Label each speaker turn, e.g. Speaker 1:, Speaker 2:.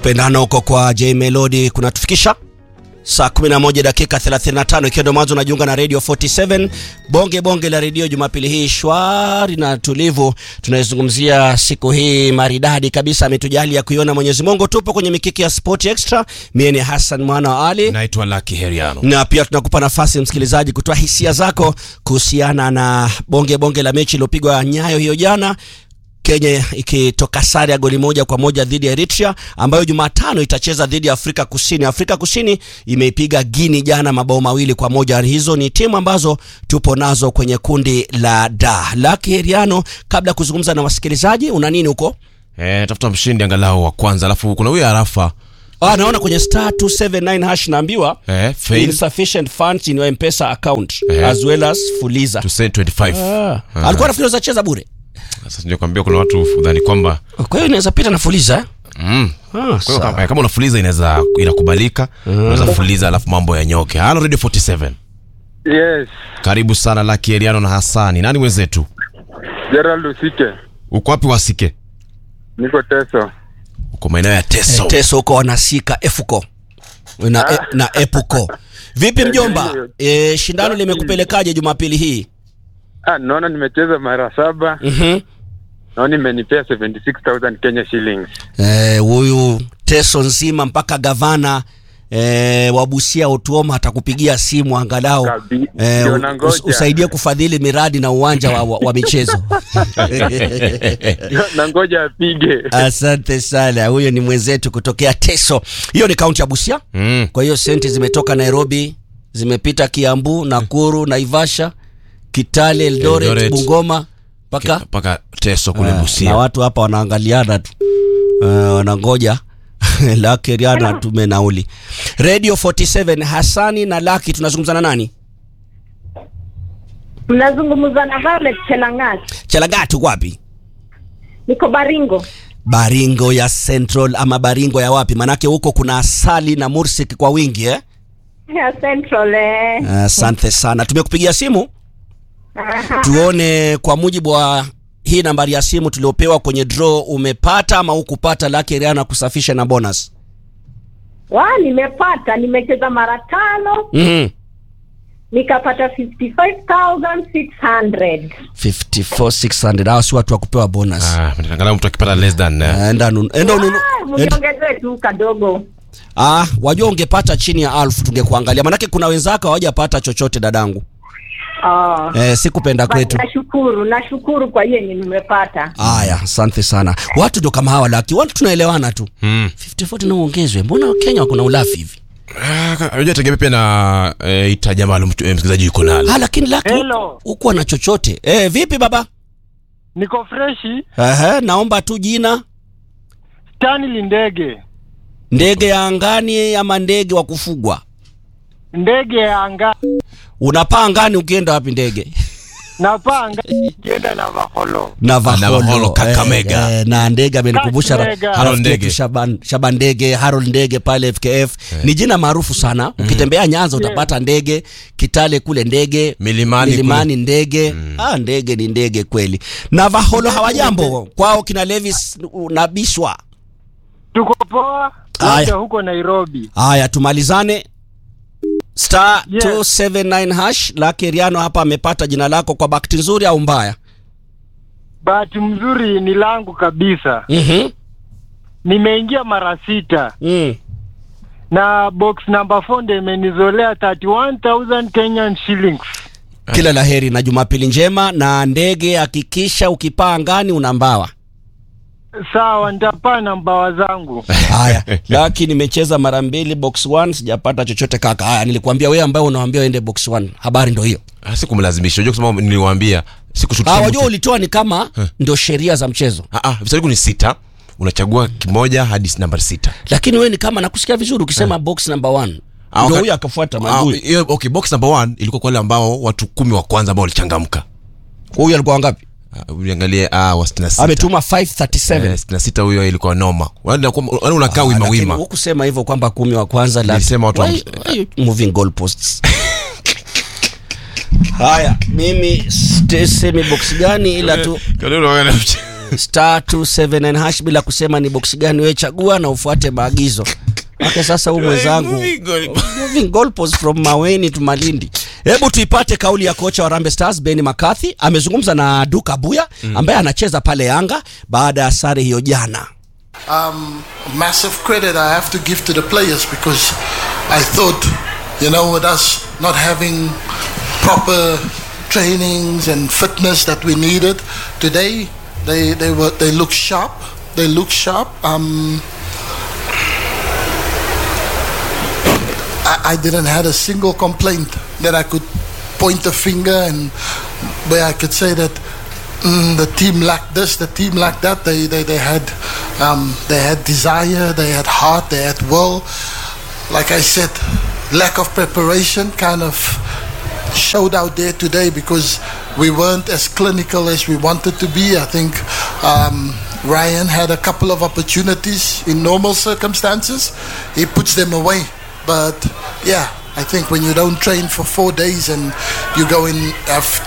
Speaker 1: kupendana huko kwa J Melody kunatufikisha saa 11 dakika 35 ikiwa ndo mwanzo unajiunga na Radio 47 bonge bonge la redio Jumapili hii shwari na tulivu. Tunaizungumzia siku hii maridadi kabisa, ametujalia kuiona Mwenyezi Mungu. Tupo kwenye mikiki ya Sport Extra, mie ni Hassan mwana wa Ali
Speaker 2: naitwa Lucky Heriano.
Speaker 1: na pia tunakupa nafasi msikilizaji kutoa hisia zako kuhusiana na bonge bonge la mechi iliyopigwa Nyayo hiyo jana Kenya ikitoka sare ya goli moja kwa moja dhidi ya Eritrea ambayo Jumatano itacheza dhidi ya Afrika Kusini. Afrika Kusini imeipiga Guinea jana mabao mawili kwa moja. Hizo ni timu ambazo tupo nazo kwenye kundi la D. Lucky Heriano, kabla ya kuzungumza na wasikilizaji, una nini huko?
Speaker 2: Eh, tafuta mshindi angalau wa kwanza, alafu kuna huyo Arafa
Speaker 1: Ah, naona kwenye star 279 hash naambiwa
Speaker 2: eh, fail
Speaker 1: insufficient funds in your M-Pesa account
Speaker 2: Eh.
Speaker 1: as well as Fuliza.
Speaker 2: to send 25.
Speaker 1: Ah. Alikuwa nafikiri za cheza bure.
Speaker 2: Sasa ndio kwambia kuna watu udhani kwamba
Speaker 1: Kwa hiyo inaweza pita na Fuliza. eh?
Speaker 2: mm,
Speaker 1: Ah,
Speaker 2: kwa hiyo
Speaker 1: sawa.
Speaker 2: kama, kama unafuliza inaweza inakubalika, unaweza fuliza alafu mambo yanyoke. Halo Radio 47.
Speaker 3: Yes,
Speaker 2: Karibu sana Lucky Heriano na Hassani. Nani wenzetu?
Speaker 3: Gerald Usike,
Speaker 2: Uko wapi wasike?
Speaker 3: niko Teso.
Speaker 2: Uko maeneo ya Teso.
Speaker 1: Teso huko wanasika efuko na, e, na epuko. Vipi mjomba? E, shindano limekupelekaje Jumapili hii?
Speaker 3: Ah, naona nimecheza mara saba,
Speaker 1: Mhm.
Speaker 3: naona imenipea 76,000 Kenya shillings.
Speaker 1: Eh, huyu Teso nzima mpaka gavana e, wa Busia Otuoma atakupigia simu angalau
Speaker 3: Kabi-
Speaker 1: e,
Speaker 3: ndio nangoja.
Speaker 1: us, usaidie kufadhili miradi na uwanja wa, wa, wa michezo.
Speaker 3: na ngoja apige.
Speaker 1: Asante sana, huyo ni mwenzetu kutokea Teso. Hiyo ni kaunti ya Busia.
Speaker 2: Mm.
Speaker 1: Kwa hiyo senti zimetoka Nairobi, zimepita Kiambu, Nakuru, Naivasha, Kitale, Eldoret,
Speaker 2: Eldoret.
Speaker 1: Bungoma mpaka
Speaker 2: Mpaka Teso kule
Speaker 1: Ah, na
Speaker 2: Busia.
Speaker 1: watu hapa wanaangaliana tu uh, wanangoja Laki Riana tume nauli. Radio 47 Hasani na Laki, tunazungumza na nani?
Speaker 4: Mnazungumza na Violet Chelangat.
Speaker 1: Chelagati wapi?
Speaker 4: Niko Baringo.
Speaker 1: Baringo ya Central ama Baringo ya wapi? Manake huko kuna asali na mursik kwa wingi eh?
Speaker 4: Ya Central eh.
Speaker 1: Asante sana, tumekupigia simu
Speaker 4: Aha.
Speaker 1: tuone kwa mujibu wa hii nambari ya simu tuliopewa kwenye draw, umepata ama hukupata Lucky Riana kusafisha na bonus?
Speaker 4: Wa nimepata, nimecheza mara tano
Speaker 1: Mhm.
Speaker 4: nikapata 55600.
Speaker 1: 54600 hawa si watu wa kupewa bonus.
Speaker 2: Ah, angalau mtu akipata less than eh,
Speaker 1: Ah, enda nunu, enda ununu,
Speaker 4: Ah,
Speaker 1: enda,
Speaker 4: Mniongezee tu kadogo.
Speaker 1: ah, wajua ungepata chini ya alfu tungekuangalia, manake kuna wenzako hawajapata chochote dadangu.
Speaker 4: Ah.
Speaker 1: Eh, sikupenda
Speaker 4: Basi
Speaker 1: kwetu.
Speaker 4: Nashukuru, nashukuru kwa hiyo yenye nimepata.
Speaker 1: Aya, asante sana. Watu ndo kama hawa Laki, watu tunaelewana tu.
Speaker 2: mm.
Speaker 1: 5040 na uongezwe. Mbona Kenya wako na ulafi hivi?
Speaker 2: Ah, Unajua tegemea pia na eh, itaja maalum tu- eh, msikilizaji yuko nalo.
Speaker 1: Ah, lakini Laki
Speaker 3: Hello.
Speaker 1: hukuwa na chochote. Eh, vipi baba?
Speaker 3: Niko freshi,
Speaker 1: Ehe, naomba tu jina,
Speaker 3: Stanley Ndege,
Speaker 1: ndege ya angani ama ndege wa kufugwa.
Speaker 3: ndege ya anga
Speaker 1: Unapaa angani ukienda wapi ndege?
Speaker 3: na panga ikienda na maholo.
Speaker 1: Navaholo,
Speaker 2: Navaholo, Kakamega.
Speaker 1: Eh, eh, na ndege amenikumbusha ra-
Speaker 3: Kakamega.
Speaker 1: rafiki
Speaker 2: Harold
Speaker 1: yetu
Speaker 2: Ndege.
Speaker 1: Shaban, Shaban ndege Harold ndege pale FKF ni jina maarufu sana. Ukitembea Nyanza utapata ndege, Kitale kule ndege,
Speaker 2: Milimani
Speaker 1: Milimani ndege. Ah, ndege ni ndege kweli. Navaholo hawajambo kwao kina Levis na Bishwa.
Speaker 3: Tuko poa,
Speaker 1: Aya.
Speaker 3: wote huko Nairobi.
Speaker 1: Haya, tumalizane. Star
Speaker 3: Yes.
Speaker 1: 279 hash Lucky Riano hapa amepata jina lako kwa bakti nzuri au mbaya?
Speaker 3: Bahati mzuri ni langu kabisa.
Speaker 1: Mhm.
Speaker 3: Nimeingia mara sita
Speaker 1: Mm.
Speaker 3: na box number 4 ndio imenizolea 31000 Kenyan shillings.
Speaker 1: Kila laheri na Jumapili njema na ndege, hakikisha ukipaa angani una mbawa.
Speaker 3: Sawa, nitapaa na mbawa zangu.
Speaker 1: Haya, Lucky nimecheza mara mbili box 1 sijapata chochote kaka. Haya, nilikwambia wewe ambaye unawaambia uende box 1. Habari ndio hiyo.
Speaker 2: Ah, Sikumlazimisha. Unajua kusema niliwaambia sikushutisha.
Speaker 1: Ah,
Speaker 2: mtu.
Speaker 1: wajua ulitoa ni kama ndio sheria za mchezo.
Speaker 2: Ah, ah, visanduku ni sita. Unachagua kimoja hadi nambari sita.
Speaker 1: Lakini wewe ni kama nakusikia vizuri ukisema box number 1.
Speaker 2: Ah,
Speaker 1: Ndio
Speaker 2: waka-
Speaker 1: huyo akafuata
Speaker 2: Ah,
Speaker 1: maadui.
Speaker 2: hiyo- okay, box number one ilikuwa kwa wale ambao watu kumi wa kwanza ambao walichangamka.
Speaker 1: Huyo alikuwa wangapi?
Speaker 2: Ah, Uliangalie ah, wa 66.
Speaker 1: Ametuma 537.
Speaker 2: Eh, 66 huyo ilikuwa noma. Wale wale unakaa wima
Speaker 1: Lakini
Speaker 2: wima.
Speaker 1: hukusema hivyo kwamba kumi wa kwanza la
Speaker 2: Nilisema watu wa-
Speaker 1: Why- why you moving goalposts haya mimi st- semi box gani ila tu star 279 hash bila kusema ni box gani wewe chagua na ufuate maagizo ake sasa huu mwenzangu moving goalposts from maweni to malindi hebu tuipate kauli ya kocha wa rambe stars ben makathi amezungumza na duka buya ambaye anacheza pale yanga baada ya sare hiyo jana
Speaker 5: Um, massive credit I have to give to the players because I thought, you know, with us not having proper trainings and fitness that we needed today, they they were they look sharp. They look sharp. Um, I, I didn't had a single complaint that I could point a finger and where I could say that mm, the team lacked this, the team lacked that. They they, they had um, they had desire, they had heart, they had will. Like I said, lack of preparation kind of showed out there today because we weren't as clinical as we wanted to be. I think um, Ryan had a couple of opportunities in normal circumstances. He puts them away. But yeah, I think when you don't train for four days and you go in have